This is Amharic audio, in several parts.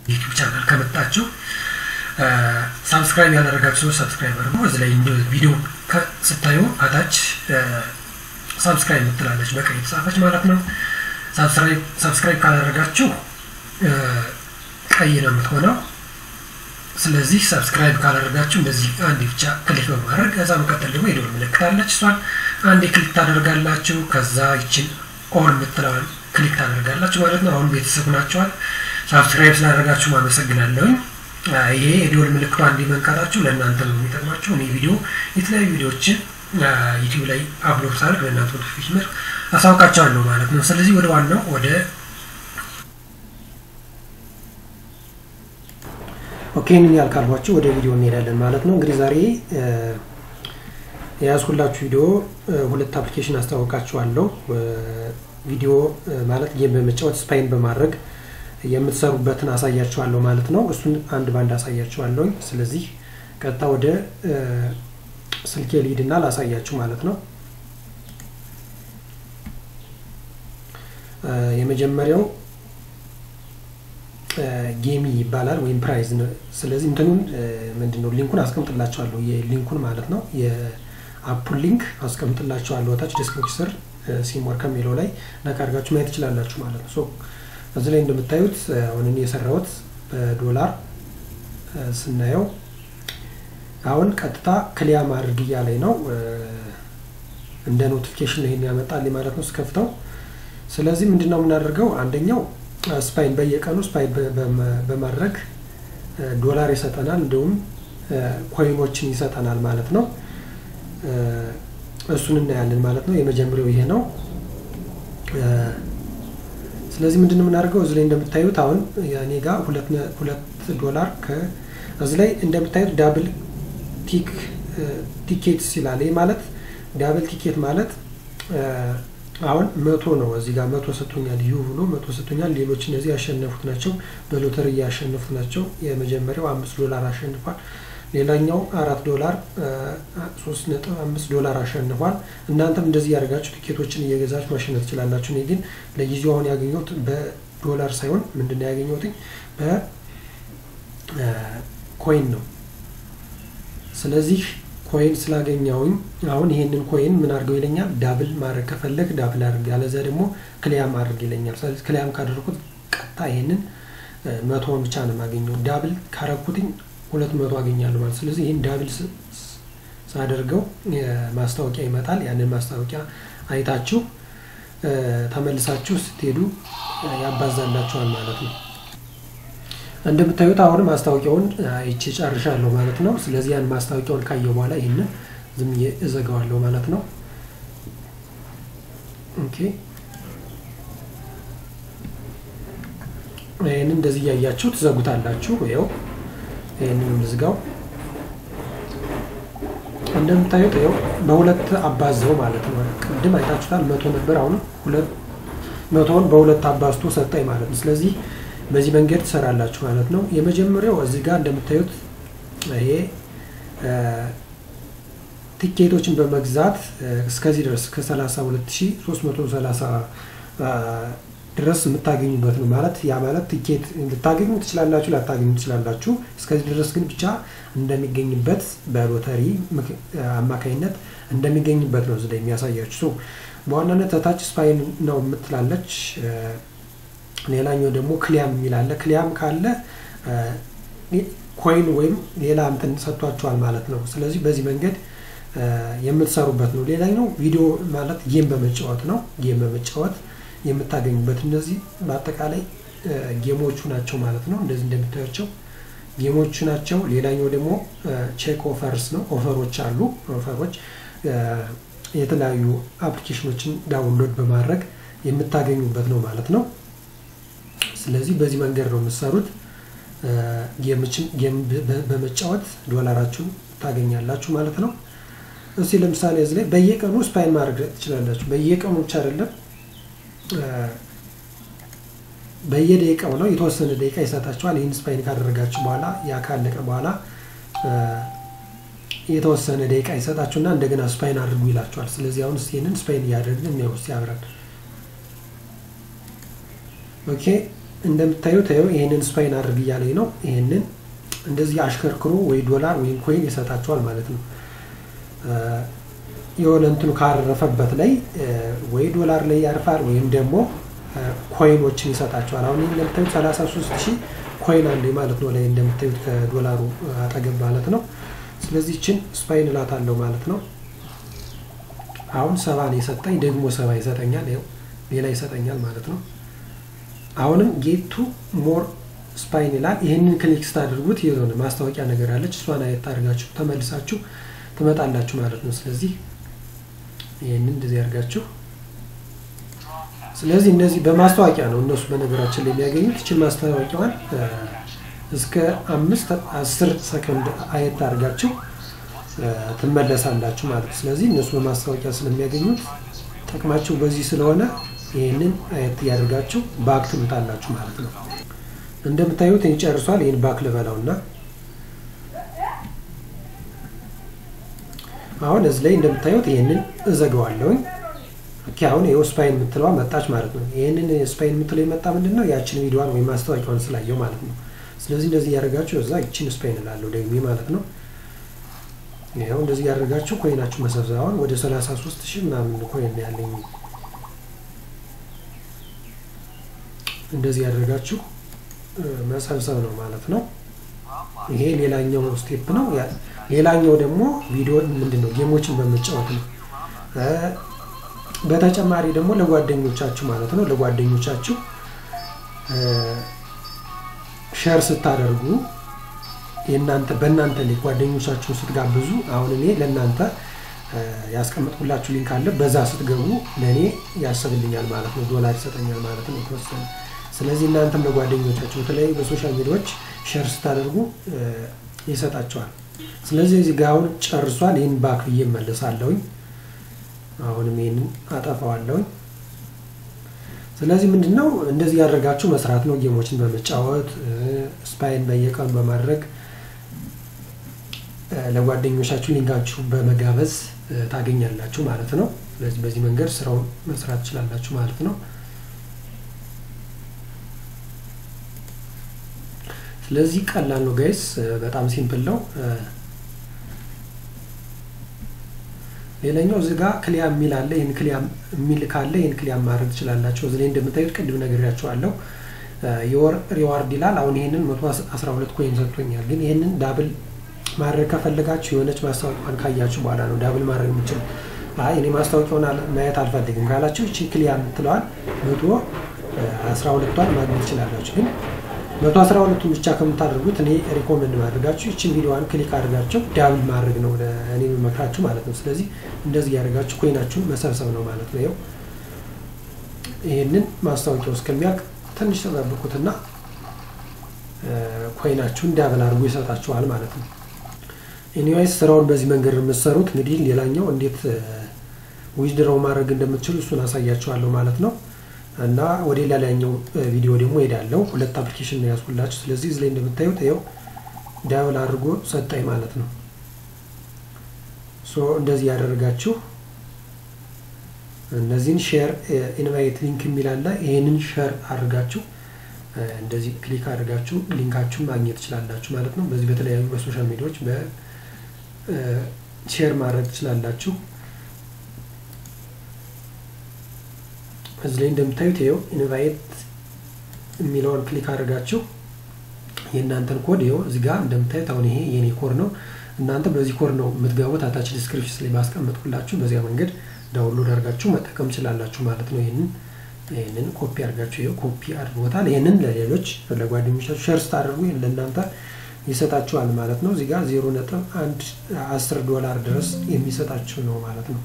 ዩቲዩብ ቻናል ከመጣችሁ ሳብስክራይብ ያላደረጋችሁ ሰዎች ሳብስክራይብ አድርጉ። እዚህ ላይ ቪዲዮ ስታዩ ከታች ሳብስክራይብ ምትላለች በቀይ የተጻፈች ማለት ነው። ሳብስክራይብ ካላደረጋችሁ ቀይ ነው የምትሆነው። ስለዚህ ሰብስክራይብ ካላደረጋችሁ እንደዚህ አንዴ ብቻ ክሊክ በማድረግ ከዛ መቀጠል ደግሞ የደወል ምልክት አለች። እሷን አንዴ ክሊክ ታደርጋላችሁ። ከዛ ይችን ኦል የምትለዋን ክሊክ ታደርጋላችሁ ማለት ነው። አሁን ቤተሰብ ናቸዋል። ሳብስክራይብ ስላደረጋችሁ አመሰግናለሁኝ። ይሄ የደወል ምልክቷ አንዴ መንካታችሁ ለእናንተ ነው የሚጠቅማችሁ። እኔ ቪዲዮ የተለያዩ ቪዲዮዎችን ዩቲዩብ ላይ አፕሎድ ሳደርግ ለእናንተ ኖቲፊኬሽን መልክ አሳውቃቸዋለሁ ማለት ነው። ስለዚህ ወደ ዋናው ወደ ኦኬ ምን ያልካልኳችሁ ወደ ቪዲዮ እንሄዳለን ማለት ነው። እንግዲህ ዛሬ የያዝኩላችሁ ቪዲዮ ሁለት አፕሊኬሽን አስተዋውቃችኋለሁ። ቪዲዮ ማለት ጌም በመጫወት ስፓይን በማድረግ የምትሰሩበትን አሳያችኋለሁ ማለት ነው። እሱን አንድ ባንድ አሳያችኋለሁ። ስለዚህ ቀጥታ ወደ ስልኬ ልሂድና ላሳያችሁ ማለት ነው። የመጀመሪያው ጌሚ ይባላል ወይም ፕራይዝ ነው። ስለዚህ እንትኑን ምንድን ነው ሊንኩን አስቀምጥላቸዋለሁ የሊንኩን ማለት ነው የአፑን ሊንክ አስቀምጥላቸዋለሁ ታች ዲስክሪፕሽን ስር ሲሞር ከሚለው ላይ ነካ አድርጋችሁ ማየት ትችላላችሁ ማለት ነው። እዚህ ላይ እንደምታዩት አሁን እኔ የሰራሁት በዶላር ስናየው አሁን ቀጥታ ክሊያ ማድረግ እያለኝ ነው። እንደ ኖቲፊኬሽን ይሄን ያመጣልኝ ማለት ነው ስከፍተው። ስለዚህ ምንድን ነው የምናደርገው አንደኛው ስፓይን በየቀኑ ስፓይን በማድረግ ዶላር ይሰጠናል፣ እንዲሁም ኮይኖችን ይሰጠናል ማለት ነው። እሱን እናያለን ማለት ነው። የመጀመሪያው ይሄ ነው። ስለዚህ ምንድን ነው የምናደርገው እዚህ ላይ እንደምታዩት አሁን እኔ ጋር ሁለት ዶላር እዚህ ላይ እንደምታዩት ዳብል ቲክ ቲኬትስ ይላል። ይህ ማለት ዳብል ቲኬት ማለት አሁን መቶ ነው። እዚህ ጋር መቶ ሰጥቶኛል ዩ ብሎ መቶ ሰጥቶኛል። ሌሎች እነዚህ ያሸነፉት ናቸው፣ በሎተሪ ያሸነፉት ናቸው። የመጀመሪያው አምስት ዶላር አሸንፏል። ሌላኛው አራት ዶላር ሶስት ነጥብ አምስት ዶላር አሸንፏል። እናንተም እንደዚህ ያደርጋችሁ ቲኬቶችን እየገዛችሁ ማሸነፍ ትችላላችሁ። እኔ ግን ለጊዜው አሁን ያገኘሁት በዶላር ሳይሆን ምንድን ነው ያገኘሁት በኮይን ነው። ስለዚህ ኮይን ስላገኘውኝ አሁን ይሄንን ኮይን ምን አድርገው ይለኛል። ዳብል ማድረግ ከፈለግ ዳብል አድርግ፣ ያለዚያ ደግሞ ክሊያም አድርግ ይለኛል። ስለዚህ ክሊያም ካደረኩት ቀጥታ ይሄንን መቶውን ብቻ ነው የማገኘው። ዳብል ካረኩትኝ ሁለት መቶ አገኛለሁ ማለት ስለዚህ ይህን ዳብል ሳደርገው ማስታወቂያ ይመጣል። ያንን ማስታወቂያ አይታችሁ ተመልሳችሁ ስትሄዱ ያባዛላችኋል ማለት ነው። እንደምታዩት አሁን ማስታወቂያውን አይቼ ጨርሻለሁ ማለት ነው። ስለዚህ ያን ማስታወቂያውን ካየው በኋላ ይህንን ዝም እዘጋዋለሁ ማለት ነው። ኦኬ ይህንን እንደዚህ እያያችሁ ትዘጉታላችሁ። ይኸው ይህንን ልዝጋው። እንደምታዩት ይኸው በሁለት አባዘው ማለት ነው። ቅድም አይታችሁታል፣ መቶ ነበር። አሁን ሁለት መቶውን በሁለት አባዝቶ ሰጠኝ ማለት ነው። ስለዚህ በዚህ መንገድ ትሰራላችሁ ማለት ነው። የመጀመሪያው እዚህ ጋር እንደምታዩት ይሄ ቲኬቶችን በመግዛት እስከዚህ ድረስ ከ32330 ድረስ የምታገኙበት ነው ማለት ያ ማለት ቲኬት ልታገኙ ትችላላችሁ፣ ላታገኙ ትችላላችሁ። እስከዚህ ድረስ ግን ብቻ እንደሚገኝበት በሎተሪ አማካኝነት እንደሚገኝበት ነው እዚህ ላይ የሚያሳያችሁ። በዋናነት ታች ስፓይን ነው የምትላለች ሌላኛው ደግሞ ክሊያም የሚላለ ክሊያም ካለ ኮይን ወይም ሌላ እንትን ሰጥቷቸዋል ማለት ነው። ስለዚህ በዚህ መንገድ የምትሰሩበት ነው። ሌላኛው ቪዲዮ ማለት ጌም በመጫወት ነው። ጌም በመጫወት የምታገኙበት እነዚህ በአጠቃላይ ጌሞቹ ናቸው ማለት ነው። እንደዚህ እንደምታያቸው ጌሞቹ ናቸው። ሌላኛው ደግሞ ቼክ ኦፈርስ ነው። ኦፈሮች አሉ። ኦፈሮች የተለያዩ አፕሊኬሽኖችን ዳውንሎድ በማድረግ የምታገኙበት ነው ማለት ነው። ስለዚህ በዚህ መንገድ ነው የምትሰሩት። ጌም በመጫወት ዶላራችሁን ታገኛላችሁ ማለት ነው። እስቲ ለምሳሌ እዚህ ላይ በየቀኑ ስፓይን ማድረግ ትችላላችሁ። በየቀኑ ብቻ አይደለም፣ በየደቂቃው ነው። የተወሰነ ደቂቃ ይሰጣችኋል። ይህን ስፓይን ካደረጋችሁ በኋላ ያ ካለቀ በኋላ የተወሰነ ደቂቃ ይሰጣችሁና እንደገና ስፓይን አድርጉ ይላችኋል። ስለዚህ አሁን ይህንን ስፓይን እያደረግን የሚያውስ ያብራል ኦኬ እንደምታዩት ይኸው ይህንን ስፓይን አድርግ እያለኝ ነው። ይህንን እንደዚህ አሽከርክሮ ወይ ዶላር ወይም ኮይን ይሰጣቸዋል ማለት ነው። የሆነ እንትኑ ካረፈበት ላይ ወይ ዶላር ላይ ያርፋል ወይም ደግሞ ኮይኖችን ይሰጣቸዋል። አሁን ይህ እንደምታዩት 33 ሺህ ኮይን አለ ማለት ነው ላይ እንደምታዩት ከዶላሩ አጠገብ ማለት ነው። ስለዚህ ችን ስፓይን እላታለሁ ማለት ነው። አሁን ሰባ ነው የሰጠኝ፣ ደግሞ ሰባ ይሰጠኛል። ይኸው ሌላ ይሰጠኛል ማለት ነው። አሁንም ጌቱ ሞር ስፓይን ይላል። ይህንን ክሊክ ስታደርጉት የሆነ ማስታወቂያ ነገር አለች። እሷን አየት አድርጋችሁ ተመልሳችሁ ትመጣላችሁ ማለት ነው። ስለዚህ ይህንን እንደዚህ አድርጋችሁ ስለዚህ እነዚህ በማስታወቂያ ነው እነሱ በነገራችን ላይ የሚያገኙት። ይችን ማስታወቂያዋን እስከ አምስት አስር ሰከንድ አየት አድርጋችሁ ትመለሳላችሁ ማለት ነው። ስለዚህ እነሱ በማስታወቂያ ስለሚያገኙት ጥቅማችሁ በዚህ ስለሆነ ይህንን አየት እያደርጋችሁ ባክ ትሉታላችሁ ማለት ነው። እንደምታዩት ይጨርሷል። ይህን ባክ ልበላውና አሁን እዚህ ላይ እንደምታዩት ይህንን እዘገዋለሁኝ። ኦኬ አሁን ይኸው ስፓይን የምትለዋ መጣች ማለት ነው። ይህንን ስፓይን የምትለው የመጣ ምንድን ነው? ያችን ቪዲዮዋን ወይም ማስታወቂያውን ስላየው ማለት ነው። ስለዚህ እንደዚህ እያደረጋችሁ እዛ ይችን ስፓይን እላለሁ ደግሜ ማለት ነው። ይኸው እንደዚህ እያደረጋችሁ ኮይናችሁ መሰብሰብ አሁን ወደ 33 ሺህ ምናምን ኮይን ያለኝ እንደዚህ ያደረጋችሁ መሰብሰብ ነው ማለት ነው። ይሄ ሌላኛው ስቴፕ ነው። ሌላኛው ደግሞ ቪዲዮ ምንድን ነው ጌሞችን በመጫወት ነው። በተጨማሪ ደግሞ ለጓደኞቻችሁ ማለት ነው ለጓደኞቻችሁ ሸር ስታደርጉ የእናንተ በእናንተ ላይ ጓደኞቻችሁን ስትጋብዙ አሁን እኔ ለእናንተ ያስቀመጥኩላችሁ ሊንክ አለ። በዛ ስትገቡ ለእኔ ያስብልኛል ማለት ነው፣ ዶላር ይሰጠኛል ማለት ነው የተወሰነ። ስለዚህ እናንተም ለጓደኞቻችሁ በተለያዩ በሶሻል ሚዲያዎች ሸር ስታደርጉ ይሰጣቸዋል። ስለዚህ እዚህ ጋር አሁን ጨርሷል። ይህን ባክ ብዬ እመለሳለሁኝ። አሁንም ይህንን አጠፋዋለሁኝ። ስለዚህ ምንድን ነው እንደዚህ ያደረጋችሁ መስራት ነው። ጌሞችን በመጫወት ስፓይን በየቀኑ በማድረግ ለጓደኞቻችሁ ሊንካችሁ በመጋበዝ ታገኛላችሁ ማለት ነው። ስለዚህ በዚህ መንገድ ስራውን መስራት ትችላላችሁ ማለት ነው። ስለዚህ ቀላል ነው ጋይስ፣ በጣም ሲምፕል ነው። ሌላኛው እዚህ ጋር ክሊያም የሚል አለ። ይህን ክሊያም የሚል ካለ ይህን ክሊያም ማድረግ ትችላላችሁ። እዚህ ላይ እንደምታዩት ቅድም ነግሬያችኋለሁ። የወር ሪዋርድ ይላል። አሁን ይህንን መቶ አስራ ሁለት ኮይን ሰጥቶኛል። ግን ይህንን ዳብል ማድረግ ከፈለጋችሁ የሆነች ማስታወቂያን ካያችሁ በኋላ ነው ዳብል ማድረግ የምችል። አይ እኔ ማስታወቂያውን ማየት አልፈልግም ካላችሁ ይቺ ክሊያም ትለዋል መቶ አስራ ሁለቷን ማግኘት ትችላላችሁ። ግን መቶ አስራ ሁለቱን ብቻ ከምታደርጉት እኔ ሪኮመንድ ማድረጋችሁ ይችን ቪዲዮዋን ክሊክ አድርጋችሁ ዳብል ማድረግ ነው እኔ የምመክራችሁ ማለት ነው። ስለዚህ እንደዚህ ያደርጋችሁ ኮይናችሁን መሰብሰብ ነው ማለት ነው። ይኸው ይህንን ማስታወቂያው እስከሚያልቅ ትንሽ ተጠብቁትና ኮይናችሁን ዳብል አድርጎ ይሰጣችኋል ማለት ነው። ኤኒዌይስ ስራውን በዚህ መንገድ የምትሰሩት እንግዲህ ሌላኛው እንዴት ዊዝድሮው ማድረግ እንደምትችሉ እሱን አሳያችኋለሁ ማለት ነው። እና ወደ ሌላኛው ቪዲዮ ደግሞ ሄዳለሁ። ሁለት አፕሊኬሽን ነው ያዝኩላችሁ። ስለዚህ እዚህ ላይ እንደምታዩት ይኸው ዳብል አድርጎ ሰጠኝ ማለት ነው። ሶ እንደዚህ ያደረጋችሁ እነዚህን ሼር ኢንቫይት ሊንክ የሚል አለ። ይህንን ሼር አድርጋችሁ እንደዚህ ክሊክ አድርጋችሁ ሊንካችሁን ማግኘት ትችላላችሁ ማለት ነው። በዚህ በተለያዩ በሶሻል ሚዲያዎች በሼር ማድረግ ትችላላችሁ። እዚህ ላይ እንደምታዩት ይኸው ኢንቫይት የሚለውን ክሊክ አድርጋችሁ የእናንተን ኮድ ይኸው እዚህ ጋር እንደምታዩት አሁን ይሄ የኔ ኮድ ነው። እናንተ በዚህ ኮድ ነው የምትገቡት። አታች ዲስክሪፕሽን ላይ ባስቀመጥኩላችሁ በዚያ መንገድ ዳውንሎድ አድርጋችሁ መጠቀም ትችላላችሁ ማለት ነው። ይህንን ይህንን ኮፒ አድርጋችሁ ይኸው ኮፒ አድርጎታል። ይህንን ለሌሎች ለጓደኞቻችሁ ሸር ስታደርጉ ለእናንተ ይሰጣችኋል ማለት ነው። እዚህ ጋር ዜሮ ነጥብ አንድ አስር ዶላር ድረስ የሚሰጣችሁ ነው ማለት ነው።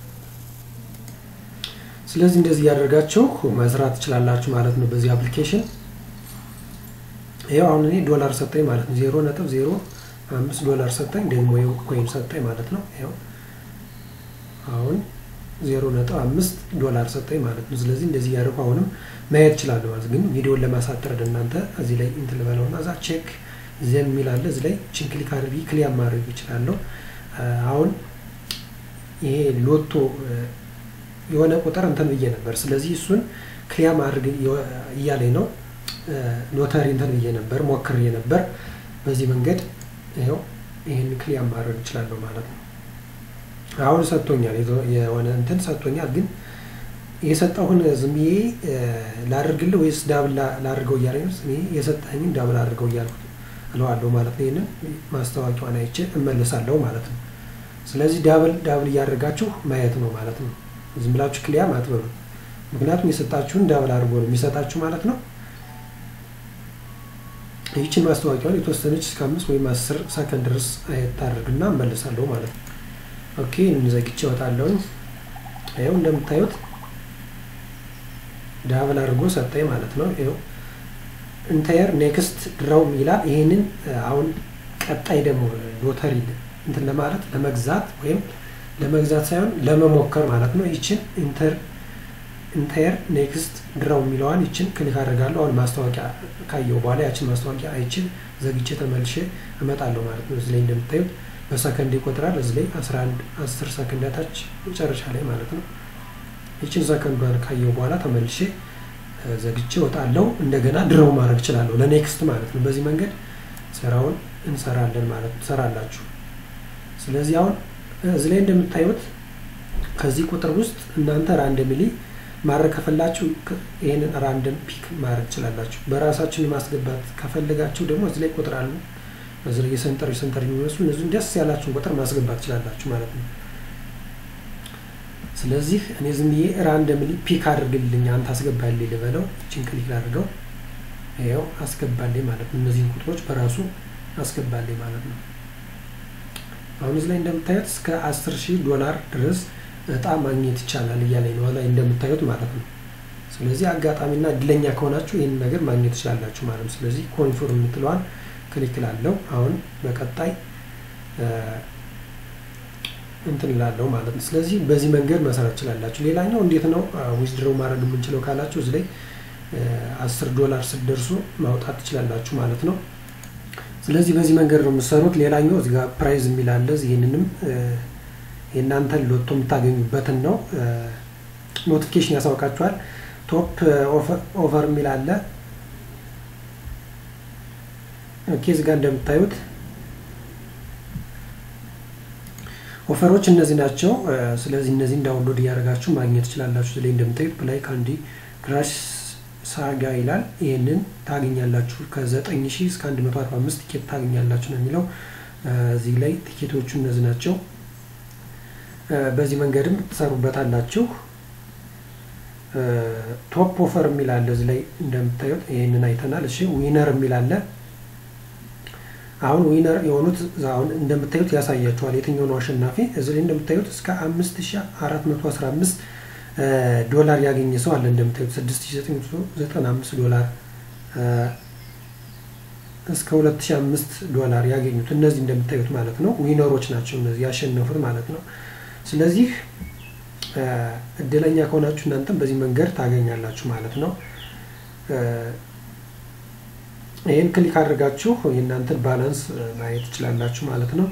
ስለዚህ እንደዚህ እያደረጋችሁ መስራት ትችላላችሁ ማለት ነው። በዚህ አፕሊኬሽን ይኸው አሁን እኔ ዶላር ሰጠኝ ማለት ነው። ዜሮ ነጥብ ዜሮ አምስት ዶላር ሰጠኝ ደግሞ ይኸው ኮይን ሰጠኝ ማለት ነው። ይኸው አሁን ዜሮ ነጥብ አምስት ዶላር ሰጠኝ ማለት ነው። ስለዚህ እንደዚህ እያደረኩ አሁንም ማየት እችላለሁ ማለት ግን ቪዲዮን ለማሳጠር እናንተ እዚህ ላይ እንትን ልበለው እና እዛ ቼክ ዘም የሚል አለ እዚህ ላይ ችን ክሊክ አድርጊ ክሊያ ማድረግ እችላለሁ። አሁን ይሄ ሎቶ የሆነ ቁጥር እንትን ብዬ ነበር። ስለዚህ እሱን ክሊያ ማድረግ እያለኝ ነው። ሎተሪ እንትን ብዬ ነበር ሞክሬ ነበር። በዚህ መንገድ ይኸው ይህን ክሊያር ማድረግ እችላለሁ ማለት ነው። አሁን ሰጥቶኛል፣ የሆነ እንትን ሰጥቶኛል። ግን የሰጠሁን ዝም ብዬ ላድርግልህ ወይስ ዳብል ላድርገው እያለ እኔ የሰጠኝን ዳብል አድርገው እያልኩት እለዋለሁ ማለት ነው። ይህንን ማስታወቂያዋን አይቼ እመልሳለሁ ማለት ነው። ስለዚህ ዳብል ዳብል እያደረጋችሁ ማየት ነው ማለት ነው። ዝም ብላችሁ ክሊያም አትበሉ። ምክንያቱም የሰጣችሁን ዳብል አድርጎ ነው የሚሰጣችሁ ማለት ነው። ይህችን ማስታወቂያውን የተወሰነች እስከ አምስት ወይም አስር ሰከንድ ድረስ አየት አድርግና እመልሳለሁ ማለት ነው። ኦኬ እንዘግቼ እወጣለሁኝ። ይኸው እንደምታዩት ዳብል አድርጎ ሰጠኝ ማለት ነው። ይኸው ኢንታየር ኔክስት ድራው ይላል። ይህንን አሁን ቀጣይ ደግሞ ሎተሪ እንትን ለማለት ለመግዛት ወይም ለመግዛት ሳይሆን ለመሞከር ማለት ነው። ይችን ኢንተር ኢንታየር ኔክስት ድራው የሚለዋን ይችን ክሊክ አድርጋለሁ። አሁን ማስታወቂያ ካየው በኋላ ያችን ማስታወቂያ አይችን ዘግቼ ተመልሼ እመጣለሁ ማለት ነው። እዚህ ላይ እንደምታዩት በሰከንድ ይቆጥራል። እዚህ ላይ 11 10 ሰከንድ ታች መጨረሻ ላይ ማለት ነው። ይችን ሰከንዷን ካየው በኋላ ተመልሼ ዘግቼ እወጣለሁ። እንደገና ድረው ማድረግ እችላለሁ ለኔክስት ማለት ነው። በዚህ መንገድ ስራውን እንሰራለን ማለት ነው። ትሰራላችሁ። ስለዚህ አሁን እዚህ ላይ እንደምታዩት ከዚህ ቁጥር ውስጥ እናንተ ራንደምሊ ማድረግ ከፈላችሁ ይህንን ራንደም ፒክ ማድረግ ትችላላችሁ። በራሳችን ማስገባት ከፈለጋችሁ ደግሞ እዚህ ላይ ቁጥር አሉ። እዚህ ላይ የሰንጠር የሰንጠር የሚመስሉ እነዚህን ደስ ያላችሁን ቁጥር ማስገባት ትችላላችሁ ማለት ነው። ስለዚህ እኔ ዝም ብዬ ራንደምሊ ፒክ አድርግልኝ አንተ አስገባልኝ ልበለው። እችን ክሊክ ላድርገው። ይኸው አስገባልኝ ማለት ነው። እነዚህን ቁጥሮች በራሱ አስገባልኝ ማለት ነው። አሁን እዚህ ላይ እንደምታዩት እስከ አስር ሺህ ዶላር ድረስ እጣ ማግኘት ይቻላል እያለኝ ነው ላይ እንደምታዩት ማለት ነው። ስለዚህ አጋጣሚና እድለኛ ከሆናችሁ ይህንን ነገር ማግኘት ትችላላችሁ ማለት ነው። ስለዚህ ኮንፊርም የምትለዋን ክሊክ ላለው አሁን በቀጣይ እንትን ላለው ማለት ነው። ስለዚህ በዚህ መንገድ መሰራት ትችላላችሁ። ሌላኛው እንዴት ነው ዊዝድሮው ማድረግ የምንችለው ካላችሁ እዚህ ላይ አስር ዶላር ስትደርሱ ማውጣት ትችላላችሁ ማለት ነው። ስለዚህ በዚህ መንገድ ነው የምትሰሩት። ሌላኛው እዚህ ጋር ፕራይዝ የሚል አለ። ይህንንም የእናንተን ሎቶ የምታገኙበትን ነው ኖቲፊኬሽን ያሳውቃችኋል። ቶፕ ኦቨር የሚል አለ። ኦኬ እዚህ ጋር እንደምታዩት ኦፈሮች እነዚህ ናቸው። ስለዚህ እነዚህን ዳውንሎድ እያደረጋችሁ ማግኘት ትችላላችሁ። እዚህ ላይ እንደምታዩት ፕላይ ካንዲ ክራሽ ሳጋ ይላል። ይህንን ታገኛላችሁ ከዘጠኝ ሺህ እስከ አንድ መቶ አርባ አምስት ቲኬት ታገኛላችሁ ነው የሚለው። እዚህ ላይ ቲኬቶቹ እነዚህ ናቸው። በዚህ መንገድም ትሰሩበታላችሁ። ቶፕ ኦፈር የሚል አለ እዚህ ላይ እንደምታዩት ይህንን አይተናል። እሺ ዊነር የሚል አለ። አሁን ዊነር የሆኑት አሁን እንደምታዩት ያሳያችኋል የትኛው ነው አሸናፊ። እዚህ ላይ እንደምታዩት እስከ አምስት ሺ አራት መቶ አስራ አምስት ዶላር ያገኘ ሰው አለ። እንደምታዩት ስድስት ሺ ዘጠኝ መቶ ዘጠና አምስት ዶላር እስከ ሁለት ሺ አምስት ዶላር ያገኙት እነዚህ እንደምታዩት ማለት ነው ዊነሮች ናቸው እነዚህ ያሸነፉት ማለት ነው። ስለዚህ እድለኛ ከሆናችሁ እናንተም በዚህ መንገድ ታገኛላችሁ ማለት ነው። ይህን ክሊክ አድርጋችሁ የእናንተን ባላንስ ማየት ትችላላችሁ ማለት ነው።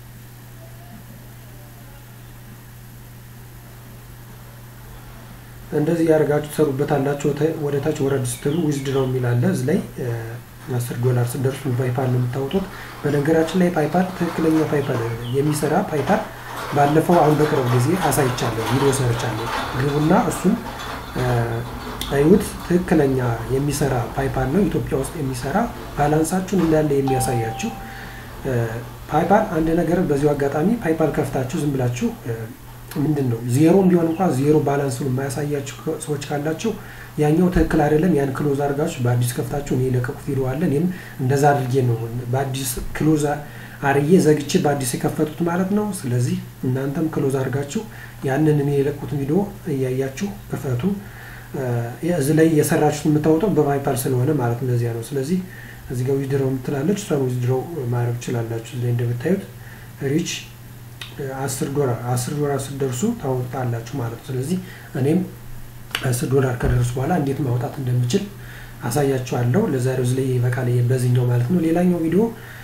እንደዚህ ያደርጋችሁ ትሰሩበታላችሁ። ወደ ታች ወረድ ስትሉ ዊዝድሮው የሚል አለ። እዚህ ላይ አስር ዶላር ስደርሱ ፓይፓል ነው የምታወጡት። በነገራችን ላይ ፓይፓል ትክክለኛ ፓይፓል የሚሰራ ፓይፓል ባለፈው አሁን በቅርብ ጊዜ አሳይቻለሁ፣ ቪዲዮ ሰርቻለሁ። ግቡና እሱን አዩት። ትክክለኛ የሚሰራ ፓይፓል ነው፣ ኢትዮጵያ ውስጥ የሚሰራ ባላንሳችሁን እንዳለ የሚያሳያችሁ ፓይፓል። አንድ ነገር በዚሁ አጋጣሚ ፓይፓል ከፍታችሁ ዝም ብላችሁ ምንድን ነው ዜሮም ቢሆን እንኳ ዜሮ ባላንሱን የማያሳያችሁ ሰዎች ካላችሁ ያኛው ትክክል አይደለም። ያን ክሎዝ አድርጋችሁ በአዲስ ከፍታችሁ እኔ የለቀቁት ቪዲዮ አለ። እኔም እንደዛ አድርጌ ነው በአዲስ ክሎዝ አርዬ ዘግቼ በአዲስ የከፈቱት ማለት ነው። ስለዚህ እናንተም ክሎዝ አድርጋችሁ ያንን እኔ የለቁትን ቪዲዮ እያያችሁ ክፈቱ። እዚህ ላይ የሰራችሁት የምታወጣው በፓይፓል ስለሆነ ማለት ነው። ለዚያ ነው። ስለዚህ እዚህ ጋር ዊዝድሮው የምትላለች እሷን ዊዝድሮው ማድረግ ትችላላችሁ። እዚህ ላይ እንደምታዩት ሪች አስር ዶላር አስር ዶላር ስትደርሱ ታወጣላችሁ ማለት ነው። ስለዚህ እኔም አስር ዶላር ከደረሱ በኋላ እንዴት ማውጣት እንደምችል አሳያችኋለሁ። ለዛሬው እዚህ ላይ ይበቃል በዚህኛው ማለት ነው። ሌላኛው ቪዲዮ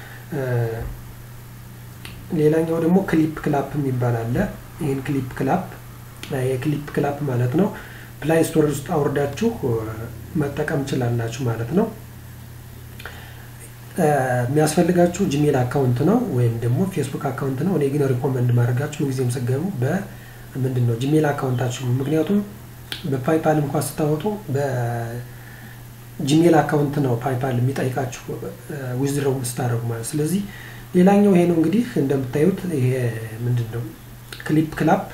ሌላኛው ደግሞ ክሊፕ ክላፕ የሚባል አለ። ይህን ክሊፕ ክላፕ የክሊፕ ክላፕ ማለት ነው ፕላይ ስቶር ውስጥ አውርዳችሁ መጠቀም ችላላችሁ ማለት ነው። የሚያስፈልጋችሁ ጂሜል አካውንት ነው ወይም ደግሞ ፌስቡክ አካውንት ነው። እኔ ግን ሪኮመንድ ማድረጋችሁ ምንጊዜም ስገቡ በምንድን ነው ጂሜል አካውንታችሁ ምክንያቱም በፓይፓል እንኳ ስታወጡ በጂሜል አካውንት ነው ፓይፓል የሚጠይቃችሁ ዊዝድሮው ስታደርጉ ማለት ስለዚህ ሌላኛው ይሄ ነው እንግዲህ እንደምታዩት ይሄ ምንድን ነው ክሊፕ ክላፕ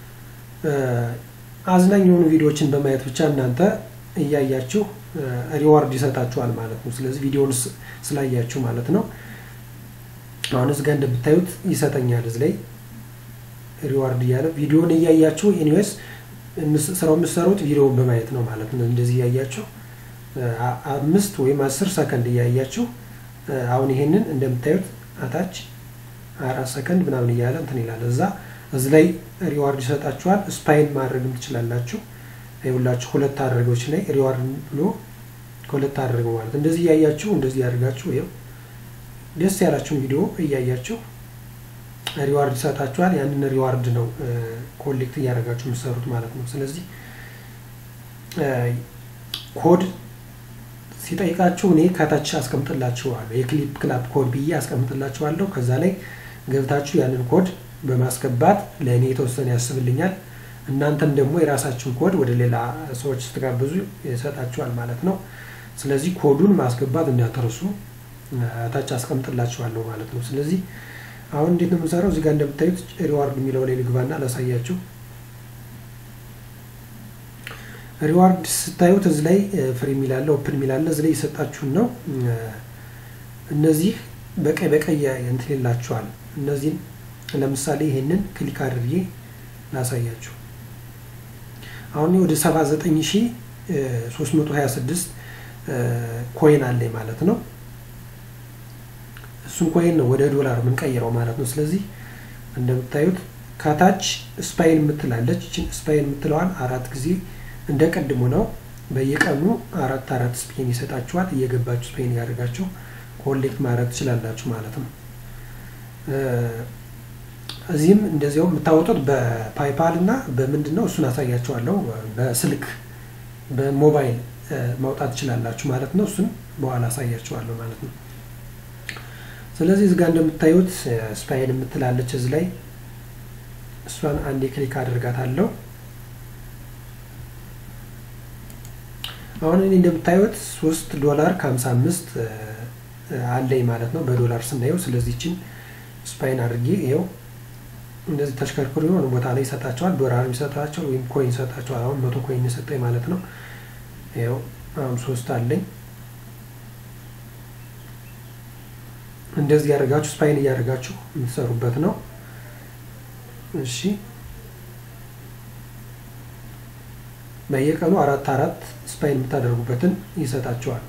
አዝናኝ የሆኑ ቪዲዮዎችን በማየት ብቻ እናንተ እያያችሁ ሪዋርድ ይሰጣችኋል ማለት ነው። ስለዚህ ቪዲዮውን ስላያችሁ ማለት ነው። አሁን እዚህ ጋር እንደምታዩት ይሰጠኛል እዚህ ላይ ሪዋርድ እያለ ቪዲዮውን እያያችሁ ኤኒዌይስ ስራው የምትሰሩት ቪዲዮውን በማየት ነው ማለት ነው። እንደዚህ እያያችሁ አምስት ወይም አስር ሰከንድ እያያችሁ አሁን ይሄንን እንደምታዩት አታች አራት ሰከንድ ምናምን እያለ እንትን ይላል እዛ እዚህ ላይ ሪዋርድ ይሰጣችኋል። ስፓይን ማድረግም ትችላላችሁ። ይኸውላችሁ ሁለት አድርገዎች ላይ ሪዋርድ ብሎ ከሁለት አድርገው ማለት እንደዚህ እያያችሁ እንደዚህ ያደርጋችሁ ይኸው ደስ ያላችሁን ቪዲዮ እያያችሁ ሪዋርድ ይሰጣችኋል። ያንን ሪዋርድ ነው ኮሌክት እያደረጋችሁ የምትሰሩት ማለት ነው። ስለዚህ ኮድ ሲጠይቃችሁ እኔ ከታች አስቀምጥላችኋለሁ የክሊፕ ክላፕ ኮድ ብዬ አስቀምጥላችኋለሁ። ከዛ ላይ ገብታችሁ ያንን ኮድ በማስገባት ለእኔ የተወሰነ ያስብልኛል። እናንተም ደግሞ የራሳችሁን ኮድ ወደ ሌላ ሰዎች ስትጋብዙ ይሰጣችኋል ማለት ነው። ስለዚህ ኮዱን ማስገባት እንዳትረሱ ታች አስቀምጥላችኋለሁ ማለት ነው። ስለዚህ አሁን እንዴት ነው የምንሰራው? እዚህ ጋር እንደምታዩት ሪዋርድ የሚለው ላይ ልግባና ላሳያችሁ። ሪዋርድ ስታዩት እዚህ ላይ ፍሪ የሚላለ ኦፕን የሚላለ እዚህ ላይ የሰጣችሁን ነው። እነዚህ በቀይ በቀይ እንትን ይላችኋል። እነዚህን ለምሳሌ ይሄንን ክሊክ አድርጌ ላሳያችሁ። አሁን ወደ 79326 ኮይን አለኝ ማለት ነው። እሱን ኮይን ነው ወደ ዶላር የምንቀይረው ማለት ነው። ስለዚህ እንደምታዩት ከታች ስፓይን የምትላለች ይችን ስፓይን የምትለዋን አራት ጊዜ እንደ ቀድሞ ነው። በየቀኑ አራት አራት ስፔን ይሰጣችኋል። እየገባችሁ ስፔን ያደርጋችሁ ኮሌክት ማድረግ ትችላላችሁ ማለት ነው። እዚህም እንደዚያው የምታወጡት በፓይፓል እና በምንድን ነው እሱን አሳያችኋለሁ። በስልክ በሞባይል ማውጣት ትችላላችሁ ማለት ነው። እሱን በኋላ አሳያችኋለሁ ማለት ነው። ስለዚህ እዚህ ጋር እንደምታዩት ስፓይን የምትላለች እዚህ ላይ እሷን አንዴ ክሊክ አድርጋታለሁ። አሁን እኔ እንደምታዩት ሶስት ዶላር ከሀምሳ አምስት አለኝ ማለት ነው በዶላር ስናየው። ስለዚህ ችን ስፓይን አድርጌ ይኸው እንደዚህ ተሽከርክሮ የሆነ ቦታ ላይ ይሰጣቸዋል። ዶላር ይሰጣቸዋል ወይም ኮይን ይሰጣቸዋል። አሁን መቶ ኮይን የሰጠኝ ማለት ነው። ይኸው አሁን ሶስት አለኝ። እንደዚህ ያደርጋችሁ ስፓይን እያደርጋችሁ የምትሰሩበት ነው። እሺ በየቀኑ አራት አራት ስፓይን የምታደርጉበትን ይሰጣቸዋል።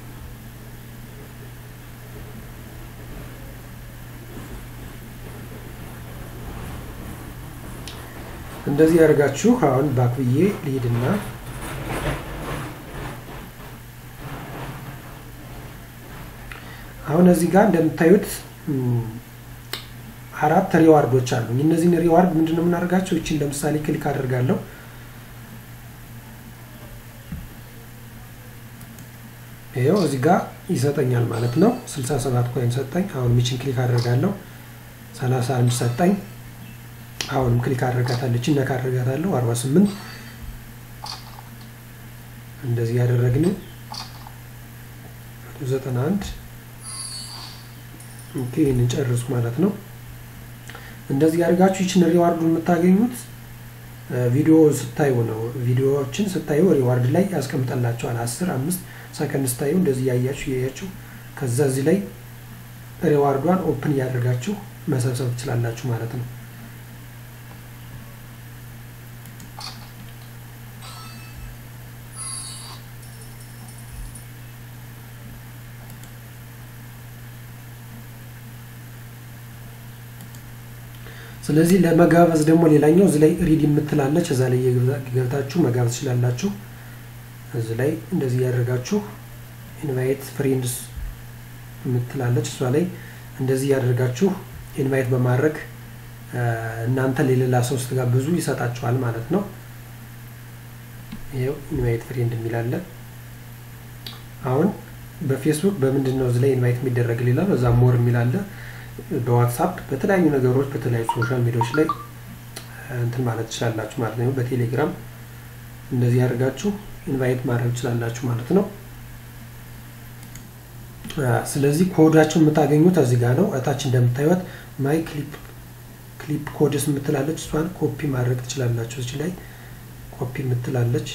እንደዚህ ያደርጋችሁ አሁን ባክ ብዬ ልሂድና አሁን እዚህ ጋር እንደምታዩት አራት ሪዋርዶች አሉ። እነዚህን ሪዋርድ ምንድን ነው የምናደርጋቸው? ይችን ለምሳሌ ክሊክ አደርጋለሁ። ይኸው እዚህ ጋር ይሰጠኛል ማለት ነው። 67 ኮይን ሰጠኝ። አሁን ሚችን ክሊክ አደርጋለሁ። 31 ሰጠኝ። አሁንም ክሊክ አድርጋታለች ነካ አድርጋታለሁ። 48 እንደዚህ ያደረግን 91 ኦኬ፣ ይህንን ጨርሱ ማለት ነው። እንደዚህ ያደርጋችሁ ይችን ሪዋርዱ የምታገኙት ቪዲዮ ስታዩ ነው። ቪዲዮዎችን ስታዩ ሪዋርድ ላይ ያስቀምጠላቸዋል። 10 5 ሰከንድ ስታዩ እንደዚህ ያያችሁ ያያችሁ ከዛ እዚህ ላይ ሪዋርዷን ኦፕን እያደረጋችሁ መሰብሰብ ትችላላችሁ ማለት ነው። ስለዚህ ለመጋበዝ ደግሞ ሌላኛው እዚህ ላይ ሪድ የምትላለች እዛ ላይ ገብታችሁ መጋበዝ ትችላላችሁ። እዚህ ላይ እንደዚህ ያደርጋችሁ ኢንቫይት ፍሬንድስ የምትላለች እሷ ላይ እንደዚህ ያደርጋችሁ ኢንቫይት በማድረግ እናንተ ለሌላ ሰው ስትጋብዙ ይሰጣችኋል ማለት ነው። ይኸው ኢንቫይት ፍሬንድ የሚላለ አሁን በፌስቡክ በምንድን ነው እዚህ ላይ ኢንቫይት የሚደረግ ሌላል እዛ ሞር የሚላለ በዋትሳፕ በተለያዩ ነገሮች በተለያዩ ሶሻል ሚዲያዎች ላይ እንትን ማለት ትችላላችሁ ማለት ነው። በቴሌግራም እንደዚህ አድርጋችሁ ኢንቫይት ማድረግ ትችላላችሁ ማለት ነው። ስለዚህ ኮዳችሁን የምታገኙት እዚህ ጋር ነው። እታች እንደምታዩት ማይ ክሊፕ ክሊፕ ኮድስ የምትላለች እሷን ኮፒ ማድረግ ትችላላችሁ። እዚህ ላይ ኮፒ የምትላለች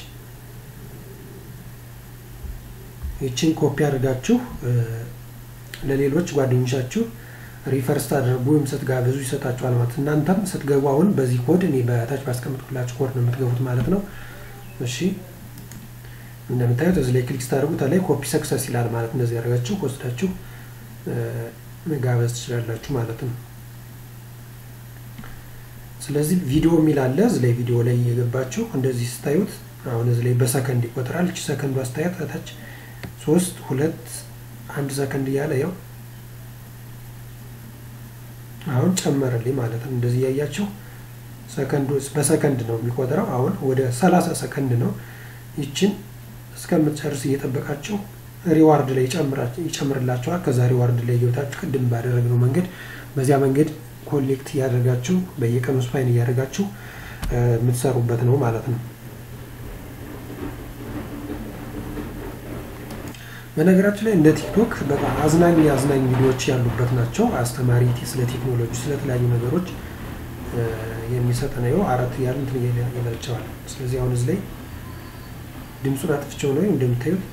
ይችን ኮፒ አድርጋችሁ ለሌሎች ጓደኞቻችሁ ሪፈር ስታደርጉ ወይም ስትጋብዙ ይሰጣችኋል ማለት እናንተም ስትገቡ አሁን በዚህ ኮድ እኔ በታች ባስቀምጥኩላችሁ ኮድ ነው የምትገቡት ማለት ነው። እሺ እንደምታዩት እዚህ ላይ ክሊክ ስታደርጉት ላይ ኮፒ ሰክሰስ ይላል ማለት እንደዚህ ያደርጋችሁ ወስዳችሁ መጋበዝ ትችላላችሁ ማለት ነው። ስለዚህ ቪዲዮ የሚል አለ እዚህ ላይ ቪዲዮ ላይ እየገባችሁ እንደዚህ ስታዩት አሁን እዚህ ላይ በሰከንድ ይቆጥራል። እቺ ሰከንዱ አስተያየት ታች ሶስት ሁለት አንድ ሰከንድ እያለ ያው አሁን ጨመረልኝ ማለት ነው። እንደዚህ እያያችሁ ሰከንዱ በሰከንድ ነው የሚቆጥረው። አሁን ወደ ሰላሳ ሰከንድ ነው። ይችን እስከምትጨርስ እየጠበቃችሁ ሪዋርድ ላይ ይጨምርላችኋል። ከዛ ሪዋርድ ላይ እየወጣችሁ ቅድም ባደረግነው መንገድ በዚያ መንገድ ኮሌክት እያደረጋችሁ በየቀኑ ስፓይን እያደረጋችሁ የምትሰሩበት ነው ማለት ነው። በነገራችን ላይ እንደ ቲክቶክ በጣም አዝናኝ አዝናኝ ቪዲዮዎች ያሉበት ናቸው። አስተማሪ ስለ ቴክኖሎጂ፣ ስለተለያዩ ነገሮች የሚሰጥ ነው። አራት ያሉ እንትን ይመልቸዋል። ስለዚህ አሁን እዚህ ላይ ድምፁን አጥፍቼው ነው እንደምታዩት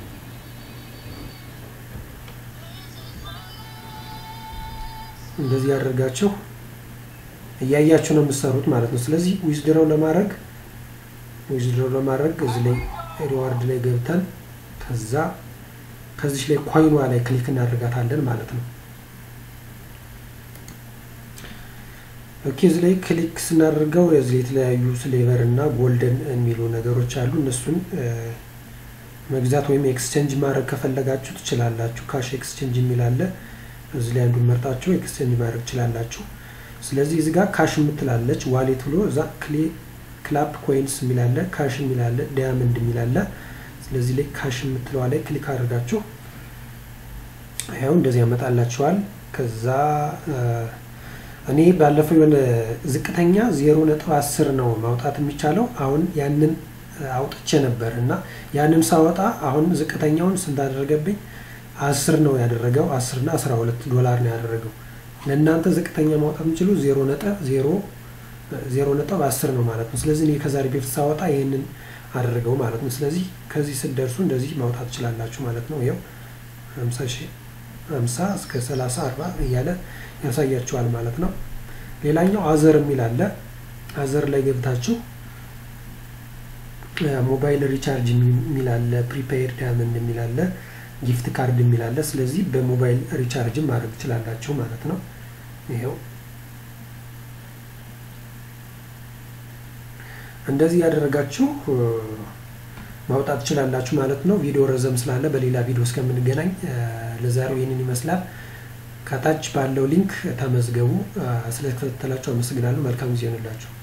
እንደዚህ ያደርጋችሁ እያያችሁ ነው የምትሰሩት ማለት ነው። ስለዚህ ዊዝድሮው ለማድረግ ዊዝድሮው ለማድረግ እዚህ ላይ ሪዋርድ ላይ ገብተን ከዛ ከዚች ላይ ኮይኗ ላይ ክሊክ እናደርጋታለን ማለት ነው። ኦኬ እዚህ ላይ ክሊክ ስናደርገው እዚህ የተለያዩ ስሌቨር እና ጎልደን የሚሉ ነገሮች አሉ። እነሱን መግዛት ወይም ኤክስቼንጅ ማድረግ ከፈለጋችሁ ትችላላችሁ። ካሽ ኤክስቼንጅ የሚል አለ። እዚህ ላይ አንዱን መርጣችሁ ኤክስቼንጅ ማድረግ ትችላላችሁ። ስለዚህ እዚህ ጋር ካሽ የምትላለች ዋሌት ብሎ እዛ ክላፕ ኮይንስ የሚላለ ካሽ የሚላለ ዳያመንድ የሚላለ ስለዚህ ላይ ካሽ የምትለዋ ላይ ክሊክ አድርጋችሁ ያው እንደዚህ ያመጣላችኋል። ከዛ እኔ ባለፈው የሆነ ዝቅተኛ ዜሮ ነጥብ አስር ነው ማውጣት የሚቻለው አሁን ያንን አውጥቼ ነበር እና ያንን ሳወጣ አሁን ዝቅተኛውን ስንት አደረገብኝ? አስር ነው ያደረገው። አስር እና አስራ ሁለት ዶላር ነው ያደረገው። ለእናንተ ዝቅተኛ ማውጣት የምችሉ ዜሮ ነጥብ ዜሮ ዜሮ ነጥብ አስር ነው ማለት ነው። ስለዚህ እኔ ከዛሬ በፊት ሳወጣ ይህንን አደረገው ማለት ነው። ስለዚህ ከዚህ ስትደርሱ እንደዚህ ማውጣት ትችላላችሁ ማለት ነው። ይኸው ሀምሳ ሺህ ሀምሳ እስከ ሰላሳ አርባ እያለ ያሳያችኋል ማለት ነው። ሌላኛው አዘር የሚል አለ። አዘር ላይ ገብታችሁ ሞባይል ሪቻርጅ የሚል አለ፣ ፕሪፔይድ ዳያመንድ የሚል አለ፣ ጊፍት ካርድ የሚል አለ። ስለዚህ በሞባይል ሪቻርጅ ማድረግ ትችላላችሁ ማለት ነው። ይኸው እንደዚህ ያደረጋችሁ ማውጣት ትችላላችሁ ማለት ነው። ቪዲዮ ረዘም ስላለ በሌላ ቪዲዮ እስከምንገናኝ ለዛሬው ይህንን ይመስላል። ከታች ባለው ሊንክ ተመዝገቡ። ስለተከታተላችሁ አመሰግናለሁ። መልካም ጊዜ ይሆንላችሁ።